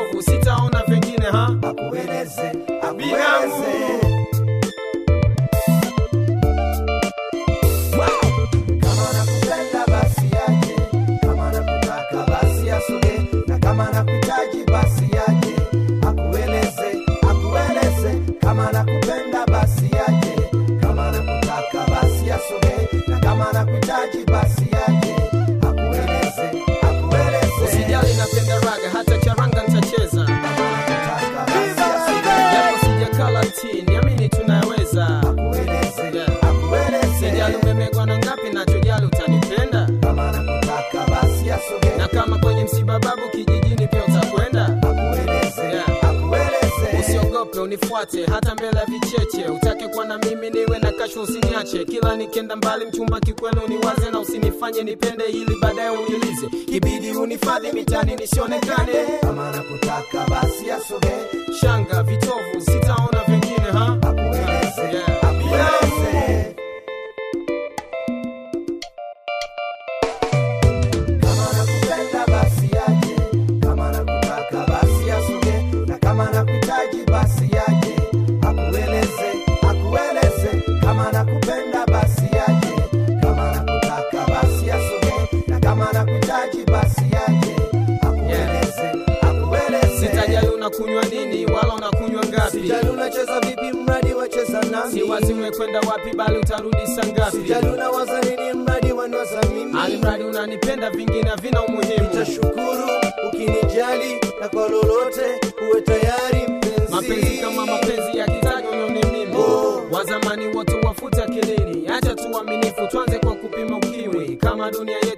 vitovu sitaona vingine ha akueleze Binamu. akueleze kama nakupenda basi yaje kama nakutaka basi asoge na kama nakuhitaji basi yaje akueleze akueleze kama nakupenda basi yaje kama nakutaka basi asoge na kama nakuhitaji basi yaje akueleze akueleze usijali napenda raga hata charanga nitacheza kama nakutaka basi asoge japo sijakala ti niamini tunaweza akueleze Yeah. akueleze sijali umemegwa na ngapi nachojali utanipenda kama nakutaka basi asoge na kama kwenye msiba babu kijijini pia utakwenda akueleze Yeah. akueleze usiogope unifuate hata mbele ya vicheche utake kuwa na mimi niwe na kasho usiniache kila nikenda mbali mchumba kikweli uniwaze na usinifanye nipende ili baadaye unilize kibidi unifadhi mitani nisionekane kama nakutaka basi asoge shanga vitovu sitaona vingine ha akueleze Yeah. akueleze kama nakupenda basi yaje kama nakutaka basi asoge na kama nakuhitaji basi yaje akueleze akueleze kama nakupenda basi yaje kama nakutaka basi asoge na kama nakuhitaji basi yaje akueleze akueleze sitajali unakunywa nini wala unakunywa ngapi Sijali unacheza vipi mradi wacheza nami si wazi umekwenda wapi bali utarudi saa ngapi Sijali unawaza nini mradi wanwaza mimi alimradi unanipenda vingine havina umuhimu Nitashukuru ukinijali na kwa lolote uwe tayari mpenzi mapenzi kama mapenzi ya kizazi unaone mimi Oh. wazamani wote wafuta kilini acha tuaminifu tuanze kwa kupima ukimwi kama dunia